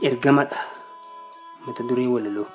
ergamadha mata duree walaloo.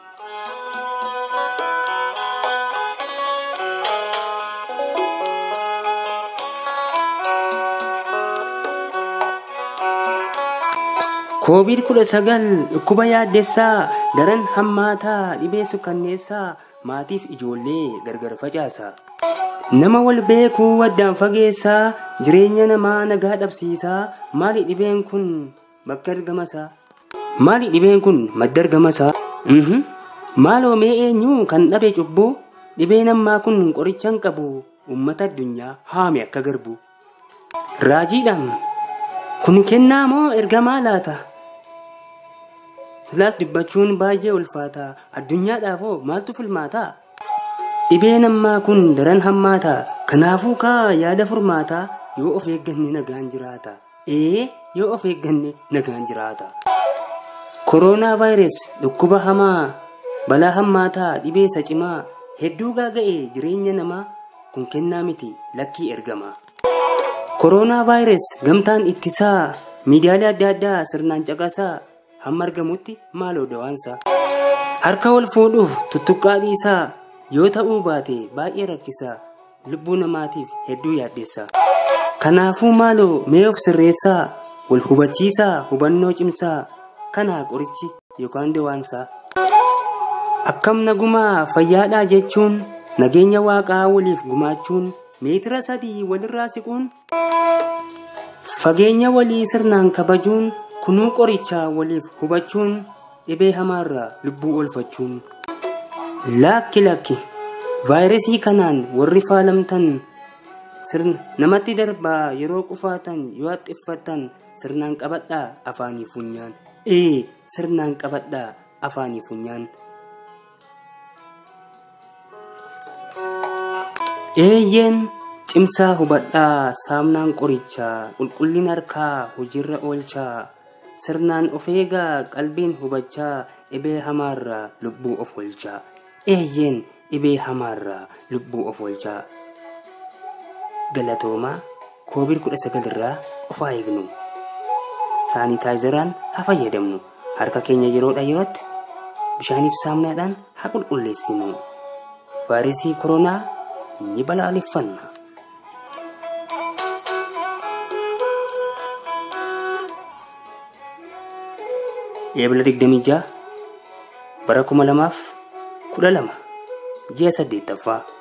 koovid kudha sagal dhukkuba yaaddessaa daran hammaataa dhibee sukkanneessaa maatiif ijoollee gargar facaasa. Nama wal beekuu addaan fageessaa jireenya namaa nagaa dhabsiisaa maali dhibeen kun bakka argamasaa? Maali dhibeen kun madda argamasaa? Maaloo mee eenyu kan dhabe cubbuu dhibeen ammaa kun qoricha hin qabu uummata addunyaa haame akka garbu. Raajiidhaan kun kennaa moo ergamaa laata? Silaas dubbachuun baay'ee ulfaata addunyaadhaafoo maaltu filmaataa? Dhibeen ammaa kun daran hammaataa kanaafuu kaa yaada furmaataa yoo of eegganne nagaan jiraata. Ee yoo of eegganne nagaan jiraata. Kooroonaa vaayirasi dhukkuba hamaa balaa hammaataa dhibee isa cimaa hedduu gaaga'e jireenya namaa kun kennaa miti lakkii ergama. Kooroonaa vaayirasi gamtaan ittisaa miidiyaalee adda addaa sirnaan caqasaa hamma argamutti maaloo dawaansa. Harka wal fuudhuuf tuttuqqaa dhiisaa yoo ta'uu baate baay'ee rakkisaa lubbuu namaatiif hedduu yaaddeessa. Kanaafuu maaloo mee of sirreessaa wal hubachiisaa hubannoo cimsaa kanaa qorichi yookaan dawaansaa. Akkam nagumaa fayyaadhaa jechuun nageenya waaqaa waliif gumaachuun meetira sadii walirraa siquun fageenya walii sirnaan kabajuun kunuu qorichaa waliif hubachuun dhibee hamaarraa lubbuu oolfachuun. Lakki lakki vaayirasii kanaan warri faalamtan sirna namatti darbaa yeroo qufaatan yoo haxxiffatan sirnaan qabadhaa afaanii funyaan. Ee sirnaan qabadhaa afaanii funyaan. Eeyyeen cimsaa hubadhaa saamnaan qorichaa qulqullina harkaa hojiirra oolchaa sirnaan of eegaa qalbiin hubachaa dhibee hamaarraa lubbuu of oolchaa. Eeyyeen dhibee hamaarraa lubbuu of oolchaa. Galatoomaa koovid kudha sagal irraa of haa eegnu. Saanitaayizeraan haa fayyadamnu. Harka keenya yeroodha yerootti bishaaniif saamunaadhaan haa qulqulleessinu. Vaayirasii koronaa ni balaaleffanna. Eebila digdamii ja'a bara kuma lamaaf kudha lama ji'a saddeettaffaa.